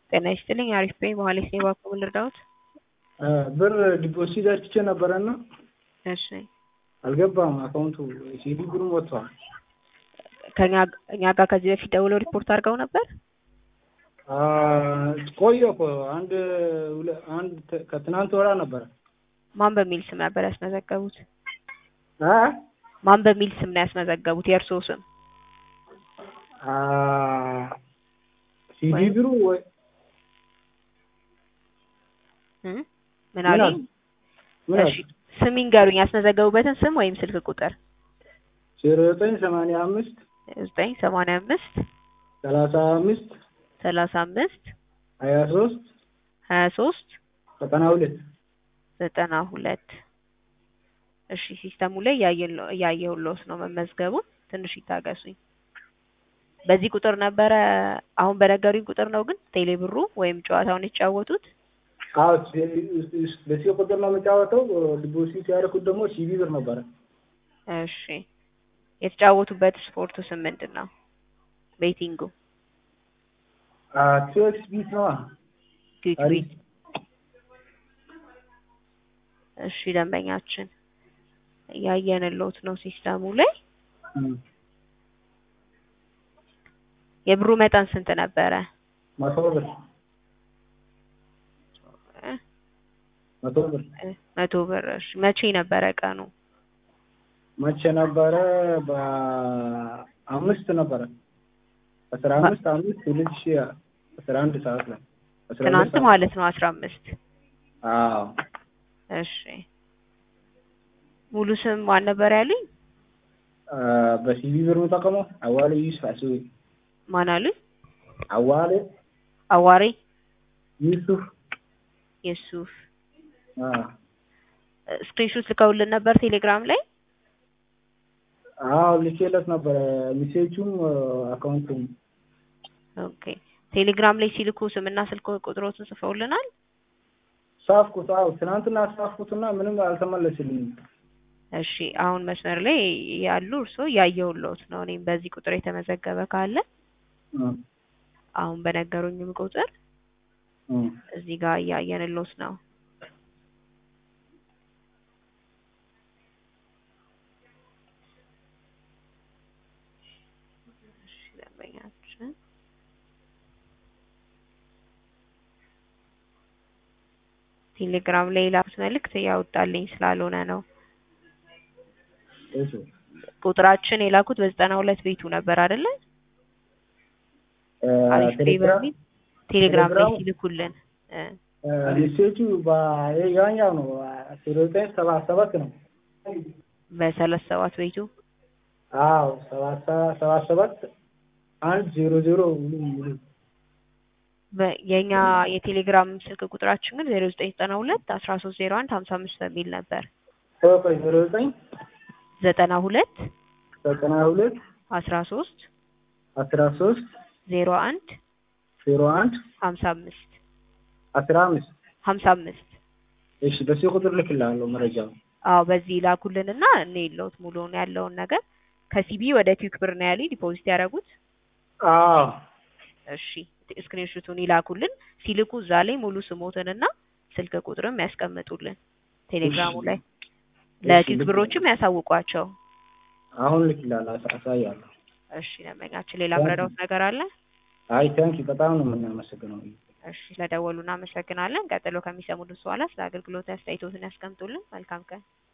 ጤና ይስጥልኝ አሪፍ ነኝ መሀሌት ነኝ እባክዎ ምን ልርዳዎት? ብር ዲፖዚት አድርጌ ነበረና እሺ አልገባም አካውንቱ ሲዲ ብሩም ወጥቷል። ከኛ እኛ ጋር ከዚህ በፊት ደውለው ሪፖርት አድርገው ነበር? ቆየ እኮ አንድ ሁለ- አንድ ተ- ከትናንት ወራ ነበረ። ማን በሚል ስም ነበር ያስመዘገቡት? አ ማን በሚል ስም ነው ያስመዘገቡት? የእርስዎ ስም? አ ሲዲ ወይ- ብሩ ወይ እ? ምን ምን አሉኝ? አሉ? ምን እሺ ስም ይንገሩኝ፣ ያስመዘገቡበትን ስም ወይም ስልክ ቁጥር። ዜሮ ዘጠኝ ሰማንያ አምስት ዘጠኝ ሰማንያ አምስት ሰላሳ አምስት ሰላሳ አምስት ሀያ ሶስት ሀያ ሶስት ዘጠና ሁለት ዘጠና ሁለት እሺ ሲስተሙ ላይ እያየን- እያየሁልዎት ነው መመዝገቡን ትንሽ ይታገሱኝ። በዚህ ቁጥር ነበረ አሁን በነገሩኝ ቁጥር ነው ግን ቴሌ ብሩ ወይም ጨዋታውን የተጫወቱት? አዎ በዚህ ቁጥር ነው የምጫወተው። ዲፖዚት ያደረኩት ደግሞ ሲቢ ብር ነበረ። እሺ የተጫወቱበት ስፖርቱ ስም ምንድን ነው? ቤቲንጉ ቱኤክስ ቢት ነዋ። ኪክ አሪፍ ቤት። እሺ ደንበኛችን እያየንልዎት ነው ሲስተሙ ላይ። እም፣ የብሩ መጠን ስንት ነበረ? መቶ ብር እ? መቶ ብር እ፣ መቶ ብር። እሺ መቼ ነበረ ቀኑ? መቼ ነበረ? በአምስት ነበረ አስራ አምስት አምስት ሁለት ሺ አስራ አንድ ሰዓት ላይ አስራ ሁለት ትናንት ሰዓት ማለት ነው አስራ አምስት አዎ እሺ ሙሉ ስም ማን ነበር ያሉኝ? አ፣ በሲቢ ብር የምጠቀመው አዋሌ ዩሱፍ አስዌ ማን አሉኝ? አዋሌ አዋሬ ዩሱፍ የሱፍ አ፣ ስክሪንሾት ልከውልን ነበር ቴሌግራም ላይ። አዎ ልኬለት ነበረ ሚሴጁም አካውንቱም ኦኬ ቴሌግራም ላይ ሲልኩ ስምና ስልክ ቁጥሮትን ጽፈውልናል። ጻፍኩት። አዎ ትናንትና ጻፍኩትና ምንም አልተመለስልኝም። እሺ አሁን መስመር ላይ ያሉ እርስዎ እያየሁልዎት ነው። እኔም በዚህ ቁጥር የተመዘገበ ካለ እም፣ አሁን በነገሩኝም ቁጥር እም። እዚህ ጋር እያየንልዎት ነው። እሺ ደንበኛችን ቴሌግራም ላይ የላኩት መልእክት ያወጣልኝ ስላልሆነ ነው። እሺ ቁጥራችን የላኩት በዘጠና ሁለት ቤቱ ነበር አይደለ? እ፣ አሪፍ ፔይ ቴሌግራም በሚል ቴሌግራም ላይ ቴሌግራም ሲልኩልን እ፣ እ፣ ሚሴጁ በያኛው ነው ዜሮ ዘጠኝ ሰባ ሰባት ነው። በሰላሳ ሰባት ቤቱ አዎ ሰባት ሰባት ሰባት አንድ ዜሮ ዜሮ ሙሉ ሙሉ በ- የኛ የቴሌግራም ስልክ ቁጥራችን ግን ዜሮ ዘጠኝ ዘጠና ሁለት አስራ ሶስት ዜሮ አንድ ሀምሳ አምስት በሚል ነበር። ቆይ ዜሮ ዘጠኝ ዘጠና ሁለት ዘጠና ሁለት አስራ ሶስት አስራ ሶስት ዜሮ አንድ ዜሮ አንድ ሀምሳ አምስት አስራ አምስት ሀምሳ አምስት እሺ በዚህ ቁጥር ልክልሃለሁ መረጃው። አዎ በዚህ ላኩልንና እኔ የለውት ሙሉውን ያለውን ነገር ከሲቢ ወደ ኪክ ብር ነው ያሉኝ ዲፖዚት ያደረጉት። አዎ እሺ ስክሪንሹቱን ይላኩልን። ሲልኩ እዛ ላይ ሙሉ ስሞትንና ስልክ ቁጥርም ያስቀምጡልን ቴሌግራሙ እሺ። ላይ እሺ፣ ለኪክ ልክ ብሮችም ያሳውቋቸው። አሁን ልክልሃለሁ፣ አሳ- አሳያለሁ። እሺ ደንበኛችን ሌላ ምረዳውት ነገር አለ? አይ ታንኪ በጣም ነው የምናመሰግነው። እሺ ለደወሉ እናመሰግናለን። ቀጥሎ ከሚሰሙት በኋላ ስለ አገልግሎት አስተያየቶትን ያስቀምጡልን። መልካም ቀን።